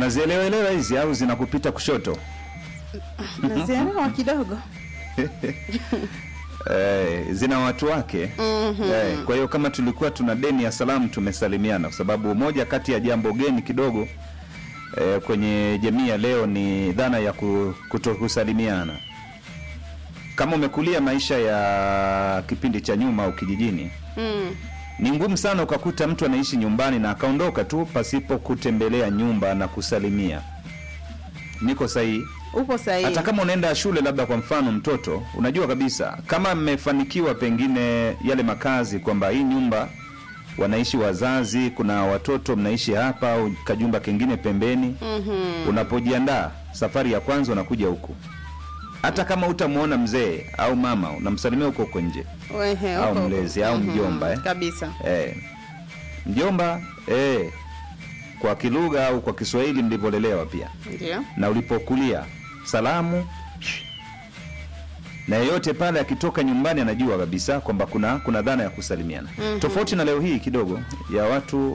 unazielewaelewa hizi au zinakupita kushoto nazielewa kidogo eh, zina watu wake Mhm. eh, kwa hiyo kama tulikuwa tuna deni ya salamu tumesalimiana kwa sababu moja kati ya jambo geni kidogo eh, kwenye jamii ya leo ni dhana ya ku- kutokusalimiana kama umekulia maisha ya kipindi cha nyuma au kijijini Mm. ni ngumu sana ukakuta mtu anaishi nyumbani na akaondoka tu pasipo kutembelea nyumba na kusalimia niko sahihi upo sahihi hata kama unaenda shule labda kwa mfano mtoto unajua kabisa kama mmefanikiwa pengine yale makazi kwamba hii nyumba wanaishi wazazi kuna watoto mnaishi hapa au kajumba kengine pembeni Mhm. unapojiandaa safari ya kwanza unakuja huku hata kama utamwona mzee au mama unamsalimia huko huko nje Wehe, au uko- mlezi au Mhm. mjomba eh? kabisa eh. mjomba eh. kwa kilugha au kwa kiswahili mlivyolelewa pia ndio na ulipokulia salamu na yeyote pale akitoka nyumbani anajua kabisa kwamba kuna kuna dhana ya kusalimiana Mhm. tofauti na leo hii kidogo ya watu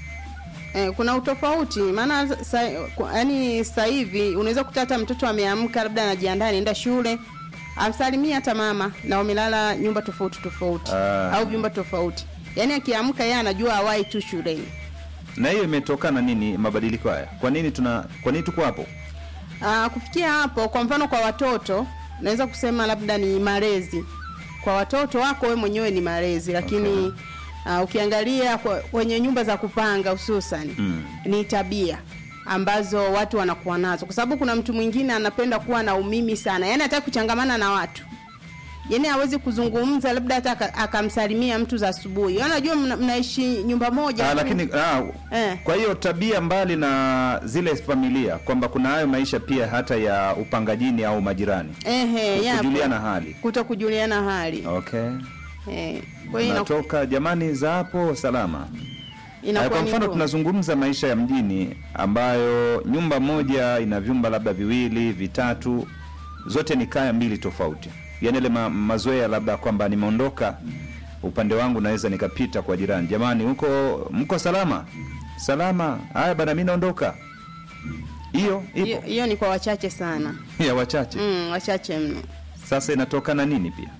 Eh, kuna utofauti maana sa, yani sasa hivi unaweza kukuta hata mtoto ameamka labda anajiandaa anaenda shule amsalimia hata mama na wamelala nyumba tofauti tofauti Ah. au vyumba tofauti yaani akiamka yeye anajua awai tu shuleni na hiyo imetokana nini mabadiliko haya kwa nini tuna kwa nini tuko hapo Aa, kufikia hapo kwa mfano kwa watoto naweza kusema labda ni malezi kwa watoto wako we mwenyewe ni malezi lakini okay. ukiangalia kwa- kwenye nyumba za kupanga hususan Mm. ni tabia ambazo watu wanakuwa nazo kwa sababu kuna mtu mwingine anapenda kuwa na umimi sana yaani hataki kuchangamana na watu yaani hawezi kuzungumza labda hata aka- akamsalimia mtu za asubuhi Yaani unajua mna, mnaishi nyumba moja ah, lakini ah, eh. kwa hiyo tabia mbali na zile familia kwamba kuna hayo maisha pia hata ya upangajini au majirani Ehe, yapo. kujuliana hali kuto kujuliana hali okay eh. kwa hiyo inaku- natoka jamani za hapo salama Haya, inakuwa kwa ni mfano ngumu. tunazungumza maisha ya mjini ambayo nyumba moja ina vyumba labda viwili vitatu zote ni kaya mbili tofauti yaani ile ma, mazoea labda kwamba nimeondoka upande wangu naweza nikapita kwa jirani jamani huko mko salama salama haya bana mi naondoka hiyo hiyo ipo hiyo ni kwa wachache sana ya wachache mm, wachache mno sasa inatokana nini pia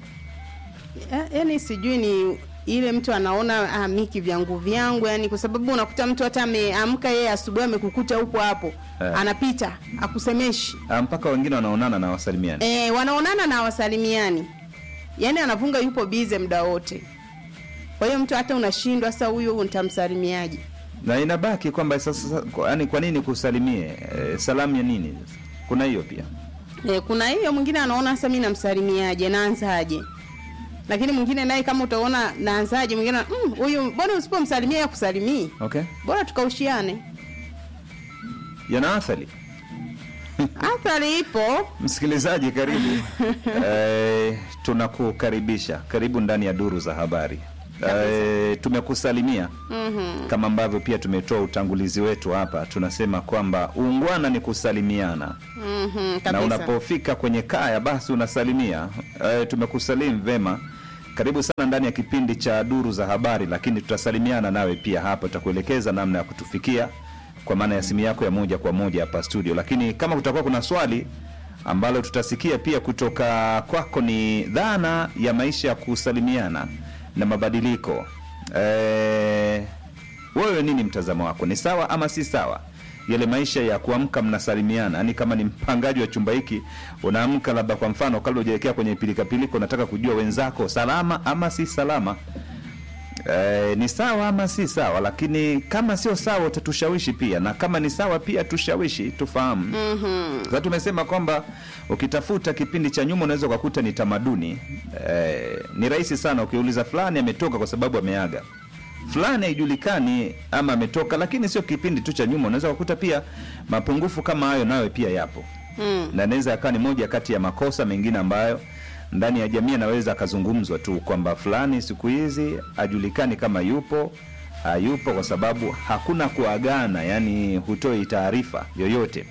Ya- yaani sijui ni ile mtu anaona ah, miki vyangu vyangu yani kwa sababu unakuta mtu hata ameamka yeye asubuhi amekukuta hupo hapo Eh. anapita akusemeshi Ah, mpaka wengine wanaonana na wasalimiani e, wanaonana na wasalimiani yaani anavunga yupo bize muda wote kwa hiyo mtu hata unashindwa sasa huyu nitamsalimiaje na inabaki kwamba sasa yani kwa nini kusalimie e, salamu ya nini kuna hiyo pia e, kuna hiyo mwingine anaona sasa mi namsalimiaje naanzaje lakini mwingine naye kama utaona naanzaje mwingine "Mm, huyu mm, mbona usipomsalimia ya kusalimii okay bora tukaushiane yana athari athari ipo msikilizaji karibu e, tunakukaribisha karibu ndani ya duru za habari e, tumekusalimia mm-hmm. kama ambavyo pia tumetoa utangulizi wetu hapa tunasema kwamba uungwana ni kusalimiana Mm-hmm, na kabisa unapofika kwenye kaya basi unasalimia e, tumekusalimu vema karibu sana ndani ya kipindi cha duru za habari lakini tutasalimiana nawe pia hapa tutakuelekeza namna ya kutufikia kwa maana ya simu yako ya moja kwa moja hapa studio lakini kama kutakuwa kuna swali ambalo tutasikia pia kutoka kwako ni dhana ya maisha ya kusalimiana na mabadiliko e, wewe nini mtazamo wako ni sawa ama si sawa yale maisha ya kuamka mnasalimiana yani kama ni mpangaji wa chumba hiki unaamka labda kwa mfano kabla hujaelekea kwenye pilikapilika unataka kujua wenzako salama ama si salama e, ni sawa ama si sawa lakini kama sio sawa utatushawishi pia na kama ni sawa pia tushawishi tufahamu mm-hmm. sasa tumesema kwamba ukitafuta kipindi cha nyuma unaweza ukakuta ni tamaduni eh, ni rahisi sana ukiuliza fulani ametoka kwa sababu ameaga fulani haijulikani ama ametoka lakini sio kipindi tu cha nyuma unaweza ukakuta pia mapungufu kama hayo nayo pia yapo mm. na inaweza yakawa ni moja kati ya makosa mengine ambayo ndani ya jamii anaweza akazungumzwa tu kwamba fulani siku hizi hajulikani kama yupo hayupo kwa sababu hakuna kuagana yani hutoi taarifa yoyote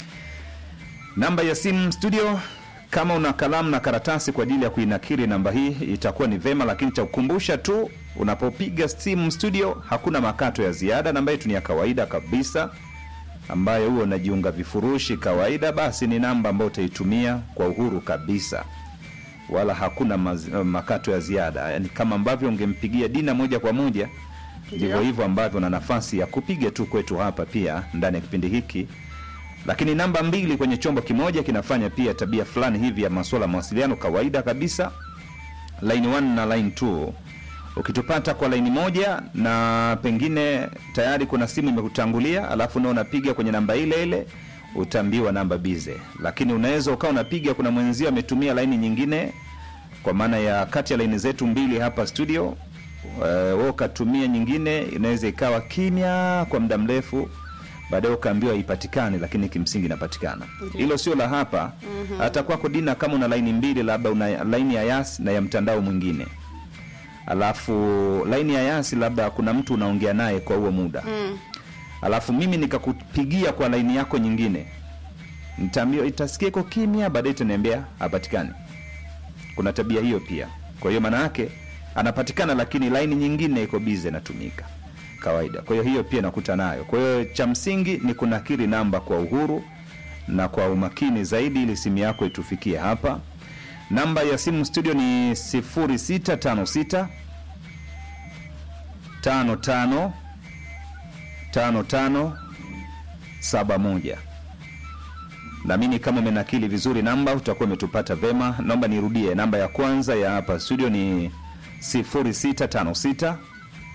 namba ya simu studio kama una kalamu na karatasi kwa ajili ya kuinakiri namba hii itakuwa ni vema lakini cha kukumbusha tu unapopiga simu studio hakuna makato ya ziada namba yetu ni ya kawaida kabisa ambayo huo unajiunga vifurushi kawaida, basi ni namba ambayo utaitumia kwa uhuru kabisa, wala hakuna maz, makato ya ziada. Yani kama ambavyo ungempigia Dina moja kwa moja, ndivyo hivyo ambavyo na nafasi ya kupiga tu kwetu hapa pia ndani ya kipindi hiki lakini namba mbili kwenye chombo kimoja kinafanya pia tabia fulani hivi ya masuala ya mawasiliano kawaida kabisa line 1 na line 2 ukitupata kwa laini moja na pengine tayari kuna simu imekutangulia alafu nao unapiga kwenye namba ile ile utaambiwa namba bize lakini unaweza ukawa unapiga kuna mwenzio ametumia laini nyingine kwa maana ya kati ya laini zetu mbili hapa studio uh, wewe ukatumia nyingine inaweza ikawa kimya kwa muda mrefu baadaye ukaambiwa ipatikane lakini kimsingi inapatikana hilo sio la hapa mm-hmm. hata kwako dina kama una laini mbili labda una laini ya yas na ya mtandao mwingine alafu laini ya yasi labda kuna mtu unaongea naye kwa huo muda Mm. alafu mimi nikakupigia kwa laini yako nyingine nitaambiwa itasikia iko kimya baadaye itaniambia hapatikani kuna tabia hiyo pia kwa hiyo maana yake anapatikana lakini laini nyingine iko bize inatumika kawaida kwa hiyo hiyo pia nakuta nayo kwa hiyo cha msingi ni kunakiri namba kwa uhuru na kwa umakini zaidi ili simu yako itufikie hapa namba ya simu studio ni 0656 55 55 71 naamini kama umenakili vizuri namba utakuwa umetupata vema naomba nirudie namba ya kwanza ya hapa studio ni 0656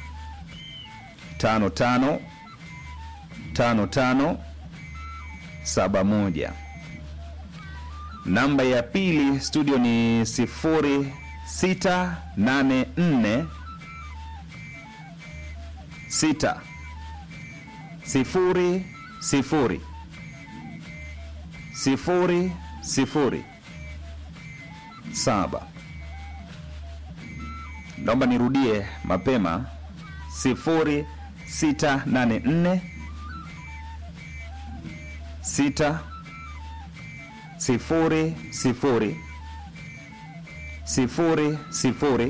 55 55 71 namba ya pili studio ni 0684 6 sifuri sifuri sifuri sifuri saba naomba nirudie mapema sifuri sita nane nne sita sifuri sifuri sifuri sifuri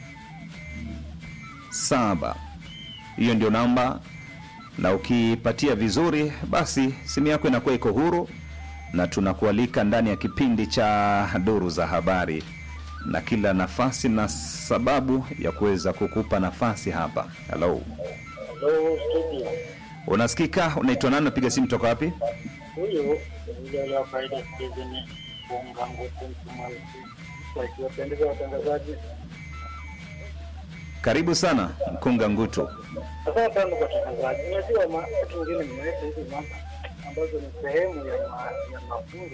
saba hiyo ndio namba na ukipatia vizuri basi simu yako inakuwa iko huru na tunakualika ndani ya kipindi cha duru za habari na kila nafasi na sababu ya kuweza kukupa nafasi hapa halo Hello, studio. unasikika unaitwa nani napiga simu toka wapi Huyu yule wa faida Steven Funga Nguku Mtumalizi. Wakiwapendeza watangazaji. karibu sana mkunga ngutu Asante sana kwa watangazaji. Unajua ma- watu wengine mnaleta hizi mada ambazo ni sehemu ya ma- ya mafunzo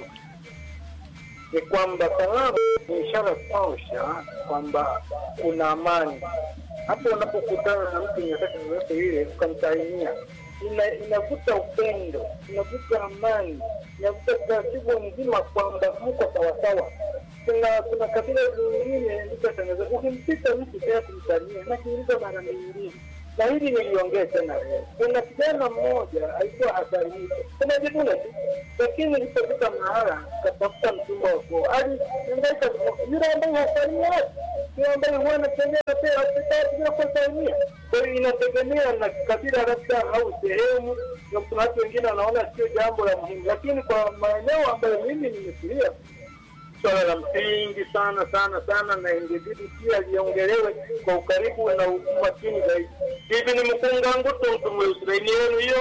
ni kwamba salamu ni ishara tosha kwamba kuna amani. Hapo unapokutana na mtu nyakati zozote ile ukamsalimia, ina, inavuta upendo, inavuta amani, inavuta taratibu mzima kwamba mko sawasawa. Kuna kuna kabila zingine litatangaza, ukimpita mtu tena kumsalimia, nakiuliza mara mbili na hili niliongea tena leo. Kuna kijana mmoja alikuwa hasalimika, unajivuna tu, lakini ilipofika mahala katafuta mchumba wako, aliangaika yule ambaye hasalimia watu, yule ambaye huwa anatembea pia hospitali bila kusalimia. Kwa hiyo inategemea na kabila labda au sehemu, na kuna watu wengine wanaona sio jambo la muhimu, lakini kwa maeneo ambayo mimi nimekulia swala la msingi sana sana sana, na ingebidi pia liongelewe kwa ukaribu na umakini zaidi. Hivi ni mkunga ngutu mtumweusilaini yenu hiyo.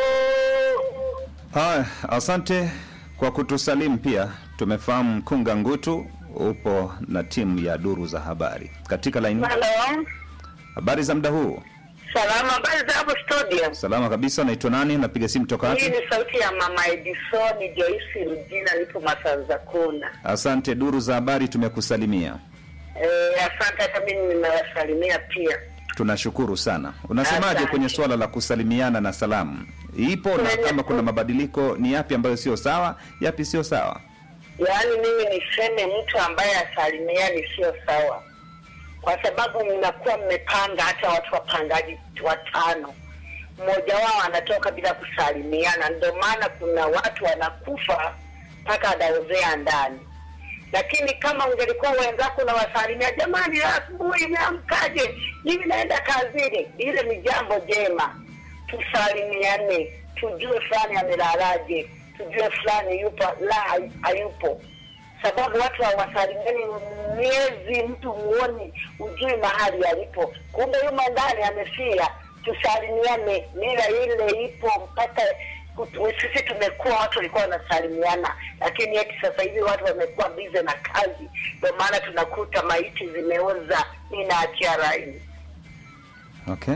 haya asante kwa kutusalimu pia tumefahamu mkunga ngutu upo na timu ya duru za habari katika laini Halo, habari za muda huu salama. Habari za hapo studio? salama kabisa naitwa nani napiga simu toka Hii wapi ni sauti ya mama Edison Joyce Rujina, nipo Masanza Kona. asante duru za habari tumekusalimia Eh, asante. Hata mimi nimewasalimia pia. tunashukuru sana unasemaje Asante. kwenye suala la kusalimiana na salamu ipo na Kwenye- kama kuna mabadiliko ni yapi ambayo sio sawa yapi sio sawa Yaani mimi niseme mtu ambaye asalimiani sio sawa, kwa sababu mnakuwa mmepanga, hata watu wapangaji watano, mmoja wao anatoka bila kusalimiana. Ndio maana kuna watu wanakufa mpaka anaozea ndani. Lakini kama ungelikuwa wenzako unawasalimia, jamani, asubuhi imeamkaje? Mimi naenda kazini, ile ni jambo jema. tusalimiane, tujue fulani amelalaje, tujue fulani yupo la hayupo, sababu watu hawasalimiani miezi, mtu muoni, ujui mahali alipo, kumbe yumo ndani amefia. Tusalimiane, mila ile ipo mpaka kutu- sisi tumekuwa watu walikuwa wanasalimiana, lakini eti sasa hivi watu wamekuwa bize na kazi, ndio maana tunakuta maiti zimeoza. Mi naachia raini. Okay.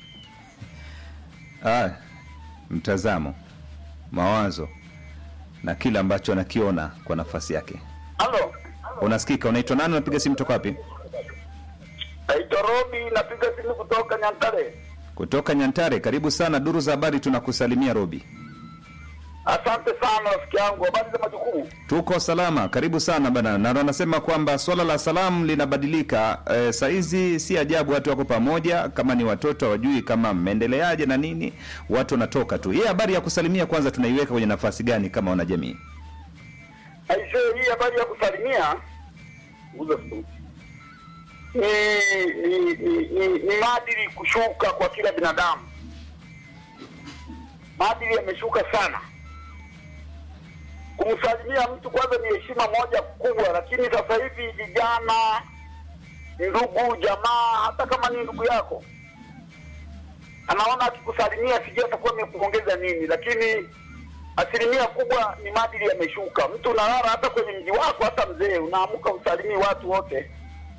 Ah, mtazamo, mawazo na kile ambacho anakiona kwa nafasi yake. Halo, Unasikika? Unaitwa nani? Unapiga simu toka wapi? naitwa Robi, napiga simu kutoka Nyantare. Kutoka Nyantare. Karibu sana duru za habari, tunakusalimia Robi. Asante sana rafiki yangu, habari za majukumu? Tuko salama, karibu sana bana. Na wanasema kwamba swala la salamu linabadilika. E, saizi si ajabu watu wako pamoja, kama ni watoto hawajui kama mmeendeleaje na nini, watu wanatoka tu. Hii habari ya kusalimia kwanza tunaiweka kwenye nafasi gani kama wanajamii? Aisee, hii habari ya kusalimia Nguza simu. ni ni ni, ni, ni maadili kushuka kwa kila binadamu. Maadili yameshuka sana. Kumsalimia mtu kwanza ni heshima moja kubwa, lakini sasa hivi vijana, ndugu, jamaa, hata kama ni ndugu yako anaona akikusalimia sijui atakuwa amekuongeza nini, lakini asilimia kubwa ni maadili yameshuka. Mtu unalala hata kwenye mji wako, hata mzee, unaamka usalimii watu wote.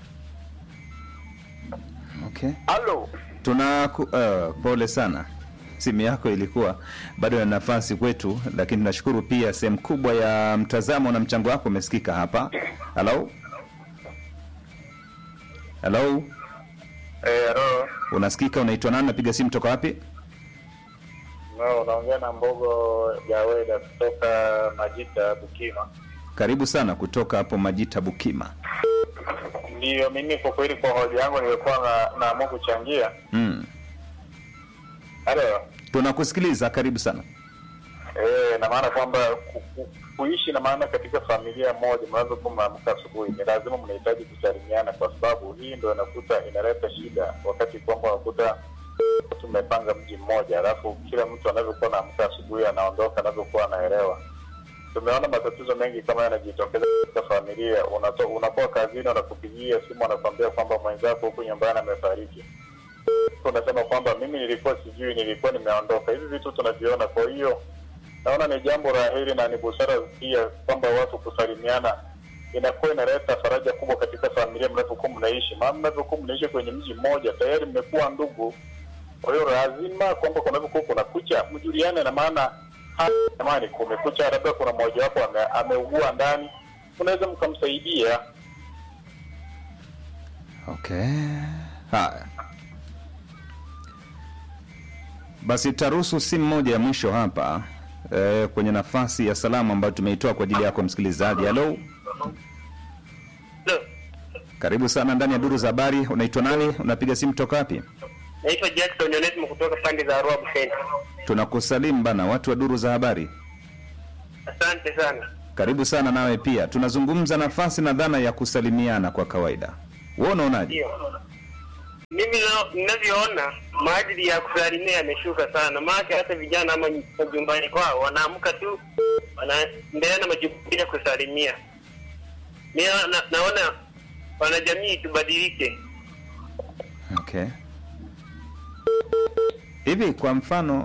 Okay. Halo, Tuna uh, pole sana, simu yako ilikuwa bado na nafasi kwetu, lakini tunashukuru pia sehemu kubwa ya mtazamo na mchango wako umesikika hapa. Halo, halo, Eh, halo. unasikika? Unaitwa nani? Napiga simu toka wapi? No, unaongea na Mbogo Jaweda kutoka Majita Bukima. Karibu sana kutoka hapo Majita Bukima. Ndiyo, mimi kwa kweli, kwa hoja yangu nilikuwa na naamua kuchangia. Mm. Halo. Tunakusikiliza, karibu sana. Eh, na maana kwamba ku, ku, kuishi na maana katika familia moja, mnazokuwa mnaamka asubuhi, ni lazima mnahitaji kusalimiana, kwa sababu hii ndio inakuta inaleta shida, wakati kwamba unakuta tumepanga mji mmoja, alafu kila mtu anavyokuwa naamka asubuhi anaondoka anavyokuwa anaelewa. Tumeona matatizo mengi kama yanajitokeza katika familia. Unato, unakuwa kazini, wanakupigia simu, wanakwambia kwamba mwenzako huku nyumbani amefariki unasema kwamba mimi nilikuwa sijui, nilikuwa nimeondoka. Hivi vitu tunaviona. Kwa hiyo naona ni jambo la heri na ni busara pia kwamba watu kusalimiana inakuwa inaleta faraja kubwa katika familia mnavyokuwa mnaishi, maana mnavyokuwa mnaishi kwenye mji mmoja tayari mmekuwa ndugu. Kwa hiyo lazima kwamba kunavyokuwa kuna kucha mjuliane, na maana hata jamani, kumekucha, labda kuna mmoja wapo ame, ameugua ndani, unaweza mkamsaidia. Okay, haya basi, tutaruhusu simu moja ya mwisho hapa eh, kwenye nafasi ya salamu ambayo tumeitoa kwa ajili yako msikilizaji. Halo, karibu sana ndani ya duru za habari. Unaitwa nani? Unapiga simu toka wapi? Naitwa Jackson Onesmo kutoka pande za Arua Buseni. Tunakusalimu bana, watu wa duru za habari, Asante sana. karibu sana nawe pia. Tunazungumza nafasi na dhana ya kusalimiana kwa kawaida. Wewe unaonaje? Ndio. Mimi na- ninavyoona maadili ya kusalimia yameshuka sana, maana hata vijana ama majumbani kwao wanaamka tu wanaendelea na majukumu ya kusalimia. Mimi na, naona wanajamii tubadilike. Okay. Hivi kwa mfano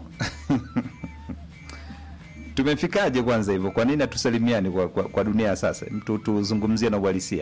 tumefikaje kwanza hivyo? Kwa nini hatusalimiani kwa, kwa, kwa dunia ya sasa? Mtu tuzungumzie na uhalisia.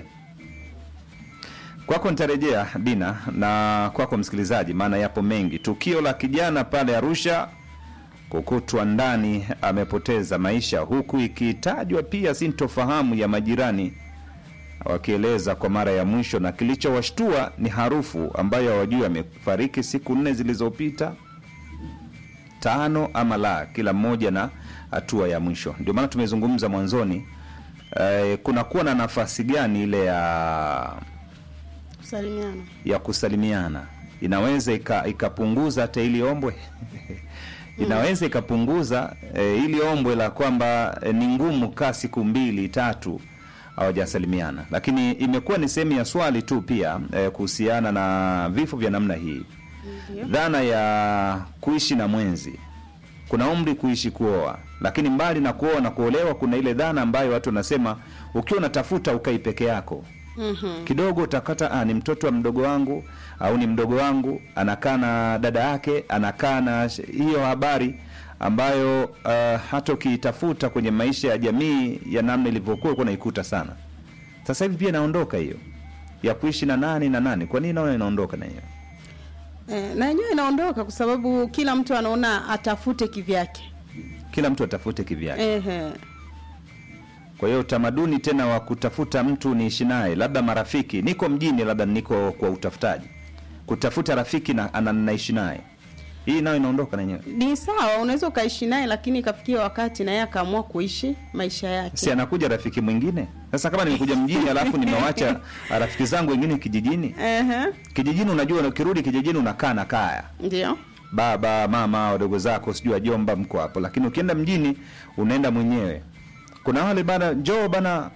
Kwako nitarejea Dina na kwako msikilizaji, maana yapo mengi. Tukio la kijana pale Arusha kukutwa ndani amepoteza maisha, huku ikitajwa pia sintofahamu ya majirani wakieleza kwa mara ya mwisho, na kilichowashtua ni harufu ambayo hawajui amefariki siku nne zilizopita, tano ama la, kila mmoja na hatua ya mwisho. Ndio maana tumezungumza mwanzoni, eh, kunakuwa na nafasi gani ile ya kusalimiana ya kusalimiana inaweza ika- ikapunguza hata ili ombwe inaweza ikapunguza e, ili ombwe la kwamba e, ni ngumu kaa siku mbili tatu hawajasalimiana, lakini imekuwa ni sehemu ya swali tu pia e, kuhusiana na vifo vya namna hii Ndio. dhana ya kuishi na mwenzi kuna umri kuishi kuoa lakini mbali na kuoa na kuolewa kuna ile dhana ambayo watu wanasema ukiwa unatafuta ukai peke yako Mhm. kidogo utakata ah, ni mtoto wa mdogo wangu au ni mdogo wangu anakaa na dada yake anakaa na sh- hiyo habari ambayo uh, hata ukiitafuta kwenye maisha ya jamii ya namna ilivyokuwa ulikuwa unaikuta sana sasa hivi pia inaondoka hiyo ya kuishi na nani na nani kwa nini naona inaondoka na hiyo Eh, na yenyewe inaondoka kwa sababu kila mtu anaona atafute kivyake. kila mtu atafute kivyake Ehe. kwa hiyo utamaduni tena wa kutafuta mtu niishi naye labda marafiki niko mjini labda niko kwa utafutaji kutafuta rafiki na ana- naishi naye hii nayo inaondoka na yenyewe Ni sawa, unaweza ukaishi naye lakini ikafikia wakati na yeye akaamua kuishi maisha yake. si anakuja rafiki mwingine sasa kama nimekuja mjini alafu nimewacha rafiki zangu wengine kijijini Ehe. kijijini unajua ukirudi kijijini unakaa na kaya Ndio. baba mama wadogo zako sijui wajomba mko hapo lakini ukienda mjini unaenda mwenyewe kuna wale bana njoo bana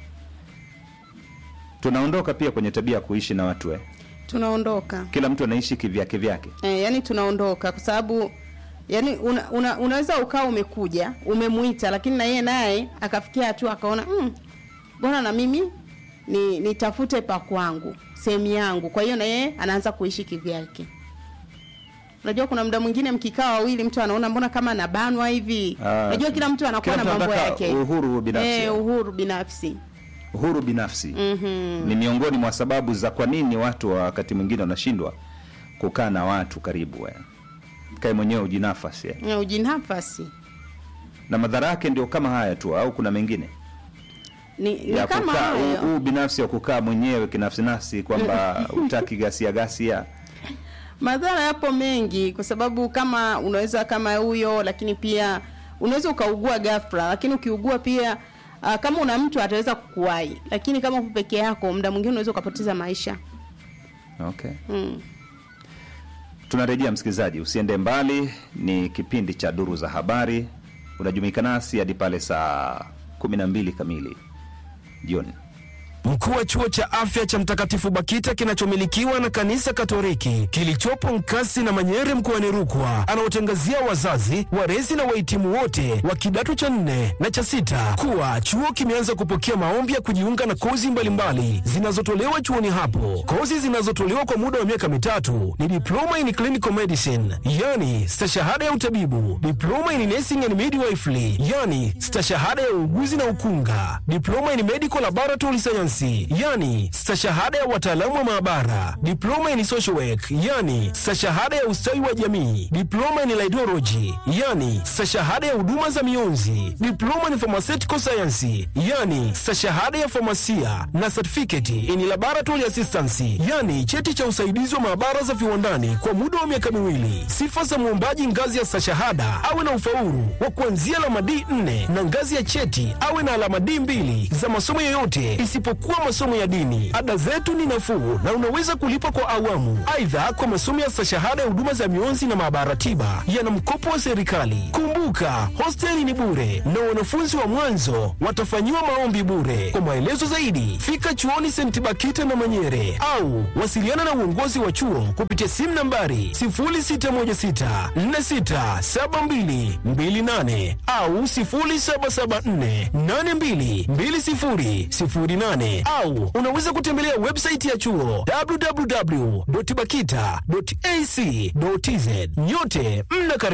tunaondoka pia kwenye tabia ya kuishi na watu eh. Tunaondoka. kila mtu anaishi kivyake vyake Eh, yani tunaondoka kwa sababu yani una, una, unaweza ukawa umekuja umemuita lakini na yeye naye akafikia hatua akaona mm, bora na mimi ni nitafute pa kwangu sehemu yangu kwa hiyo na yeye anaanza kuishi kivyake unajua kuna muda mwingine mkikaa wawili mtu anaona mbona kama anabanwa hivi Ah, unajua kila mtu anakuwa kila na mtu mambo anataka yake uhuru binafsi. eh, uhuru binafsi uhuru binafsi Mhm. ni miongoni mwa sababu za kwa nini watu wa wakati mwingine wanashindwa kukaa na watu karibu eh. kae mwenyewe ujinafasi eh. Na ujinafasi na madhara yake ndio kama haya tu au kuna mengine ni, ni ya kama kukaa hayo huu binafsi wa kukaa mwenyewe kinafsi nafsi kwamba utaki gasia gasia madhara yapo mengi kwa sababu kama unaweza kama huyo lakini pia unaweza ukaugua ghafla lakini ukiugua pia uh, kama una mtu ataweza kukuwahi lakini kama upo peke yako muda mwingine unaweza ukapoteza maisha okay mm. tunarejea msikilizaji usiende mbali ni kipindi cha duru za habari unajumuika nasi hadi pale saa 12 kamili jioni Mkuu wa chuo cha afya cha Mtakatifu Bakita kinachomilikiwa na kanisa Katoliki kilichopo Nkasi na Manyere mkoani Rukwa anaotangazia wazazi, walezi na wahitimu wote wa kidato cha nne na cha sita kuwa chuo kimeanza kupokea maombi ya kujiunga na kozi mbalimbali zinazotolewa chuoni hapo. Kozi zinazotolewa kwa muda wa miaka mitatu ni diploma in clinical medicine, yani stashahada ya utabibu, diploma in nursing and midwifery, yani stashahada ya uuguzi na ukunga, diploma in medical laboratory science, yani stashahada ya wataalamu wa maabara, diploma in social work, yani stashahada ya ustawi wa jamii, diploma in laidology, yani stashahada ya huduma za mionzi, diploma in pharmaceutical science, yani stashahada ya famasia na certificate in laboratory assistance, yani cheti cha usaidizi wa maabara za viwandani kwa muda wa miaka miwili. Sifa za mwombaji ngazi ya stashahada awe na ufaulu wa kuanzia alama D4 na ngazi ya cheti awe na alama D2 za masomo yoyote isipokuwa masomo ya dini. Ada zetu ni nafuu na unaweza kulipa kwa awamu. Aidha, kwa masomo ya stashahada ya huduma za mionzi na maabara tiba yana mkopo wa serikali. Kumbuka, hosteli ni bure na wanafunzi wa mwanzo watafanyiwa maombi bure. Kwa maelezo zaidi, fika chuoni St. Bakita na Manyere au wasiliana na uongozi wa chuo kupitia simu nambari 0616467228 au 0774822008 au unaweza kutembelea website ya chuo www.bakita.ac.tz. Nyote mna